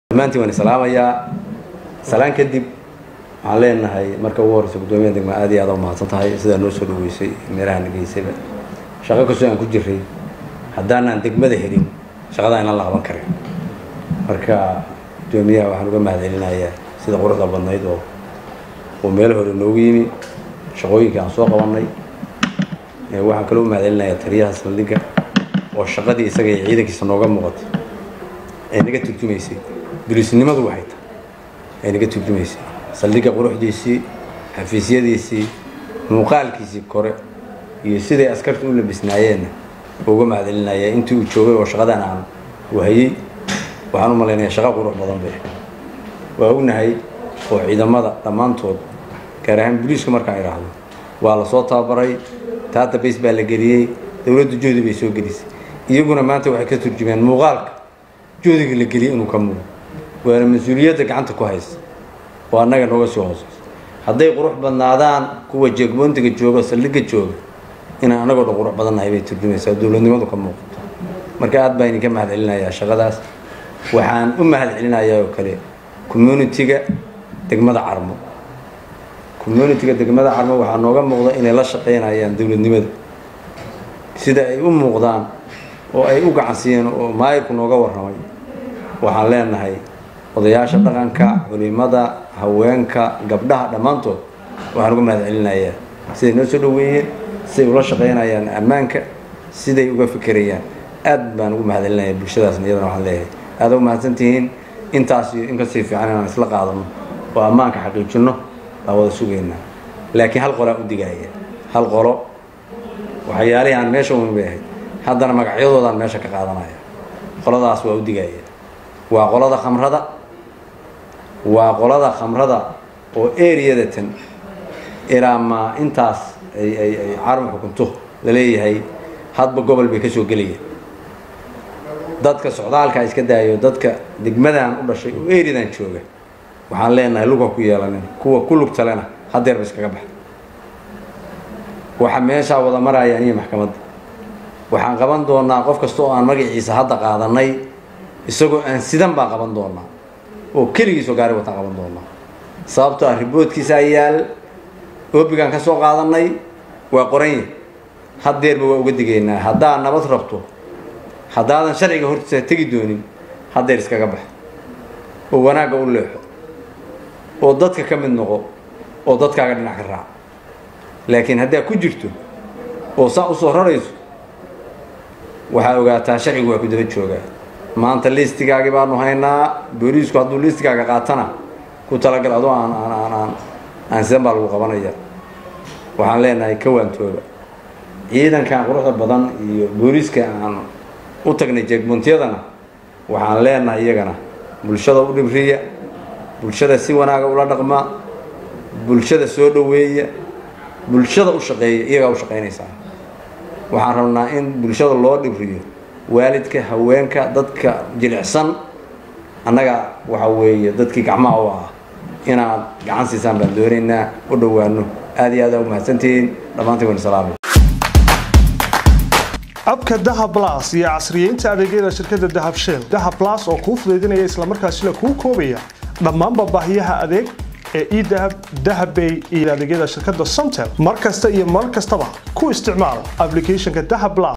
dhammaantiin waan islaamayaa salaan kadib waxaan leenahay marka ugu horeysa guddoomiyaha degma aad iyo aad u mahadsan tahay sidaa noo soo dhaweysay meelaha nageysayba shaqo kastoo aan ku jiray haddaanaan degmada helin shaqadaa inaan la qaban karin marka guddoomiyaha waxaan uga mahadcelinayaa sida quruxda badnayd oo uu meel hore noogu yimi shaqooyinkii aan soo qabanay waxaan kaloo u mahadcelinayaa taliyaha saldhigga oo shaqadii isaga iyo ciidankiisa nooga muuqatay ee naga turjumaysay dulisnimadu waxay tahay ee naga turjumaysay saldhigga quruxdiisii xafiisyadiisii muuqaalkiisii kore iyo siday askarta u labisnaayeenna uga mahadcelinaya intii uu joogay oo shaqadan aan wahayey waxaan u malaynayaa shaqo qurux badan bay waa ognahay oo ciidamada dhammaantood gaar ahaan booliiska markaan idhaahdo waa la soo tababaray taata base baa la geliyey dowladda joodi bay soo gelisay iyaguna maanta waxay ka turjumeen muuqaalka joodiga la geliyey inuu ka muuqo waana mas-uuliyadda gacanta ku haysa oo annaga nooga soo hooseyso hadday qurux badnaadaan kuwa jeegboontiga jooga saldhigga jooga inaan annagoo dhan qurux badannahay bay turjumaysaa dowladnimadu ka muuqato marka aad baa idinka mahad celinayaa shaqadaas waxaan u mahad celinayaa oo kale communitiga degmada carmo communitiga degmada carmo waxaa nooga muuqda inay la shaqaynayaan dowladnimada sida ay u muuqdaan oo ay u gacansiiyeen oo maayirku nooga warramay waxaan leenahay odayaasha dhaqanka culimada haweenka gabdhaha dhammaantood waxaan uga mahad celinayaa siday noo soo dhaweeyeen siday ula shaqaynayaan ammaanka siday uga fikerayaan aad baan ugu mahad celinaya bulshadaasna iyadana waxaan leeyahay aada u mahadsantihiin intaas iyo in kasii fiican inaan isla qaadano oo ammaanka xaqiijinno baan wada sugaynaa laakiin hal qolaa u digaaya hal qolo waxyaalihii aan meesha umin bay ahayd haddana magacyadoodaan meesha ka qaadanaya qoladaas waa u digaya waa qolada khamrada waa qolada khamrada oo eriyadatan ilaa maa intaas ay ay ay carab xukunto la leeyahay hadba gobol bay ka soo gelayaan dadka socdaalka iska daayo dadka degmadan u dhashay oo eriyadan jooga waxaan leenahay lugha ku yeelanin kuwa ku lugtalena hadeerba iskaga baxa waxa meeshaa wada maraya aniyo maxkamadda waxaan qaban doonaa qof kasta oo aan magaciisa hadda qaadanay isagoo aan sidan baan qaban doonaa oo keligiisoo gaari wataan qaban doonaa sababtoo ah riboodkiisaa yaal oobigaan ka soo qaadanay waa qoranya haddeerba waa uga digaynaa haddaad nabad rabto haddaadan sharciga hortiisa tegi doonin haddeer iskaga bax oo wanaagga u leexo oo dadka ka mid noqo oo dadkaaga dhinac ka raac laakiin haddaad ku jirto oo saa usoo rarayso waxaa ogaataa sharcigu waa ku daba joogaa maanta liistigaagi baanu haynaa booliisku hadduu liistigaaga qaatana ku talagal adoo aan aan aan aan aan sidan baa lagu qabanaya waxaan leenahay kawaantooba ciidankan quruxda badan iyo booliiska aan u tagnay jeegbuntiyadana waxaan leenahay iyagana bulshada u dhibriya bulshada si wanaaga ula dhaqma bulshada soo dhoweeya bulshada u shaqeeya iyagaa u shaqaynaysaa waxaan rabnaa in bulshada loo dhibriyo waalidka haweenka dadka jilicsan annaga waxa weeye dadkii gacmaha u ah inaad gacan siisaan baan doonaynaa u dhowaano aad iyo aad aa u mahadsantihiin dhammaantiin waan salaamay abka dahab blas iyo casriyeynta adeegyada shirkadda dahab shell dahab blas oo kuu fudaydinaya islamarkaasina kuu koobaya dhammaanba baahiyaha adeeg ee edahab dahabbay iyo adeegyada shirkadda somtel mar kasta iyo mar kastaba ku isticmaal applicationka dahab blas